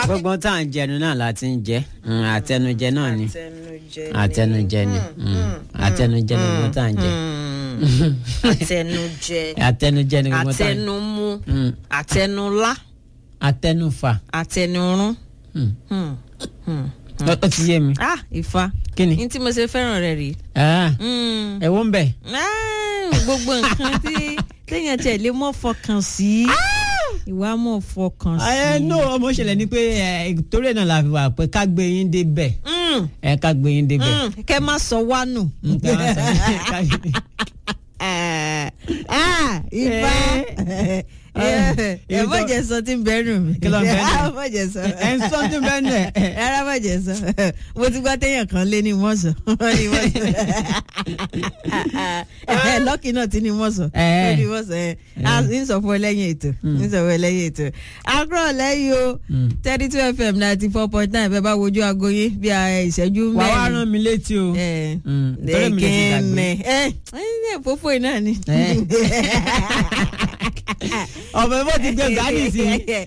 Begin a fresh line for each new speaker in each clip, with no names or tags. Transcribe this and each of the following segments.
gbogbo tá à ń jẹnu náà la ti ń jẹ Mm, àtẹnujẹ náà ni
àtẹnujẹ
àtẹnujẹ ni Mm, àtẹnujẹ ni gbogbo tá à ń jẹ
Mm. àtẹnujẹ
àtẹnujẹ ni gbogbo tá à ń jẹ
àtẹnumú
Mm,
àtẹnulá
àtẹnufa
àtẹnurún.
Mm.
Hmm. Hmm.
ó ó ti yé mi
ah ifá
kí ni
ní tí mo ṣe fẹ́ràn rẹ̀ rí.
Ah,
Mm.
ẹ̀wọ̀n ń bẹ̀
Ah, gbogbo nǹkan tí téèyàn tiẹ̀ lè mọ̀ fọkàn sí ìwà mọ̀ fọkàn sí.
ẹ no ọmọ ṣẹlẹ̀ ni pé ẹ, torí ẹ̀ náà la fi wà pé ká gbé yín débẹ̀
Mm.
ẹ ká gbé yín débẹ̀.
Mm. kẹ́ má sọ wá nù.
Nǹkan wá sọ- ká-
ah ifá ẹ
ibi
mọ̀
tó-
jẹ́ sọ tí ń bẹ́rù mi.
Kí ló ń bẹ́rù?
Ah, mọ̀ jẹ́ sọ.
ẹ ń sọ tí ń bẹ́rù ẹ̀.
rárá mọ̀ jẹ́ sọ mo ti gbọ́ téèyàn kan lé ní mọ̀sán ní mọ̀sán lọ́kì náà ti ní mọ̀sán
Eh.
ní mọ̀sán ẹ̀ á ń sọ fún ẹ lẹ́yìn ètò ń sọ fún ẹ lẹ́yìn ètò àkúrọ̀ lẹ́yìn o
Mm.
thirty two fm ninety four point nine bẹ́ẹ̀ bá wojú aago yín bí i ìṣẹ́jú
wà wá
mẹ́rin
rán mi létí o.
ẹ
Mm, torí mi lè ti gbàgbé.
ẹ ẹ ẹ fòfò yìí náà ni.
Eh. ọ̀bẹ bó ti gbé gbádùn sí i.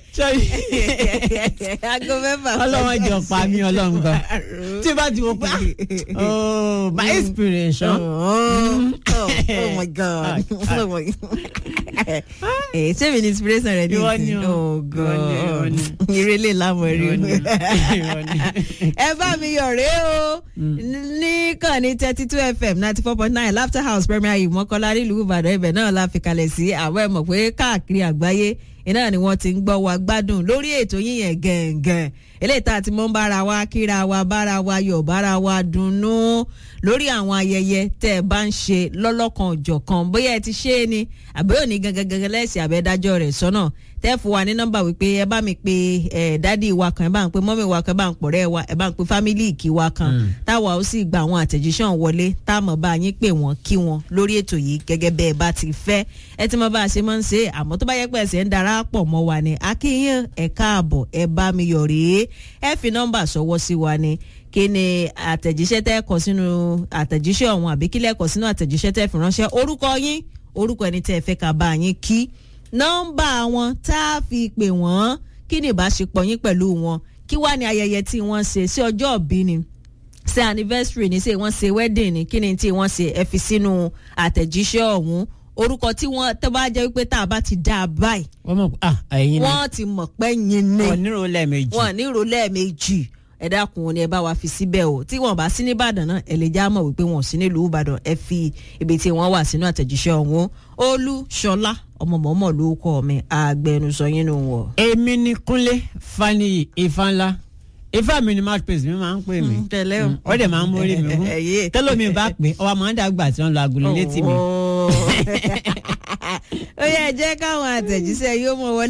aago mẹ́fà.
ọlọ́run jọ pa mí ọlọ́run gan. tí o bá ti wò pé ah, oh my inspiration.
Oh, oh, oh my god. Oh my god. Eh, ṣé mi ni inspiration rẹ ní
Ìwọ ni
ìsìn?
o.
Oh
Ìwọ ni, ìwọ
god.
ni.
Ìrẹ̀lẹ̀ lámọ̀ rí
Ìwọ
o.
ni, ìwọ ni.
Ẹ bá mi yọ̀ rẹ́ o. Ní kàn ní thirty two FM ninety four point nine Laughter House Premier yìí mọ́kànlá nílùú Ìbàdàn ibẹ̀ náà la fi kalẹ̀ sí àwọn ẹ̀ mọ̀ pé káàkiri àgbáyé iná ni wọ́n ti ń gbọ́ wa gbádùn lórí ètò yín yẹn gẹ̀ǹgẹ̀ǹ eléyìí tá a ti mọ́ ń bára wa kíra wa bára wa yọ̀ bára wa dunnú lórí àwọn ayẹyẹ tẹ́ ẹ bá ń ṣe lọ́lọ́kan òjọ̀kan bóyá ẹ ti ṣe é ni àbí òní gangan gangan lẹ́sìn àbẹ́dájọ́ rẹ̀ sọ́nà tẹ́ fún wa ní nọ́mbà wípé ẹ bá mi pe ẹ dádì wa kan ẹ bá ń pe mọ́mì wa kan ẹ bá ń pọ̀rẹ́ wa ẹ bá ń pe fámílì ìkí wa kan táwa ó sì gba àwọn àtẹ̀jíṣẹ́ wọlé tá a mọ̀ bá yín pè wọ́n kí wọn lórí ètò yìí gẹ́gẹ́ bẹ́ẹ̀ bá ti fẹ́ ẹ ti mọ̀ bá a ṣe máa ń ṣe àmọ́ tó bá yẹ pé ẹsẹ̀ ń darapọ̀ mọ́ wa ni akínyìn ẹ káàbọ̀ ẹ bá mi yọ̀ rèé ẹ fi nọ́mbà sọwọ́ sí wa ni kí ni àtẹ̀jíṣẹ́ tẹ́ kọ sínú àtẹ̀jíṣẹ́ ọ̀hún àbí kílẹ̀ kọ sínú àtẹ̀jíṣẹ́ tẹ́ fi ránṣẹ́ orúkọ yín orúkọ ẹni tẹ́ ẹ fẹ́ ká bá yín kí nọ́mbà wọn tá a fi pè wọ́n kí ni ìbáṣepọ̀ yín pẹ̀lú wọn kí wá ní ayẹyẹ tí wọ́n ṣe sí ọjọ́ òbí ni ṣe anniversary ni ṣe wọ́n ṣe wedding ni kí ni tí wọ́n ṣe ẹ fi sínú àtẹ̀jíṣẹ́ ọ̀hún orúkọ tí wọ́n tó bá jẹ́ wípé tá a bá ti dá a báyìí
wọ́n mọ̀ pé ah ẹ̀yin ni
wọ́n ti mọ̀ pé yín ni
wọ́n nírò lẹ́ẹ̀mejì.
wọn ní ìrò lẹ́ẹ̀mejì ẹ dákun ni ẹ bá wa fi síbẹ̀ o tí wọn bá sí nìbàdàn náà ẹ lè já mọ̀ wípé wọn ò sí nílùú ìbàdàn ẹ fi ibi tí wọ́n wà sínú àtẹ̀jíṣẹ́ ọ̀hún olúṣọlá ọmọ mọ̀ọ́mọ̀ ló kọ́ mi àgbẹnusọ yín nù wọ̀.
èmi ni kúnlé faniyi ifá ńlá ifá mi ni mouthpiece mi máa ń pè mí
tẹ̀lé o.
Mm, ó dẹ̀ máa ń mórí mi wú
Ẹ̀yẹ́.
tẹ́lómi bá pè ọwọ́ máa ń dàgbà tí wọ́n lọ agolo létí mi.
ó yẹ jẹ́ káwọn àtẹ̀jíṣẹ́ yóò mọ̀ wọlé.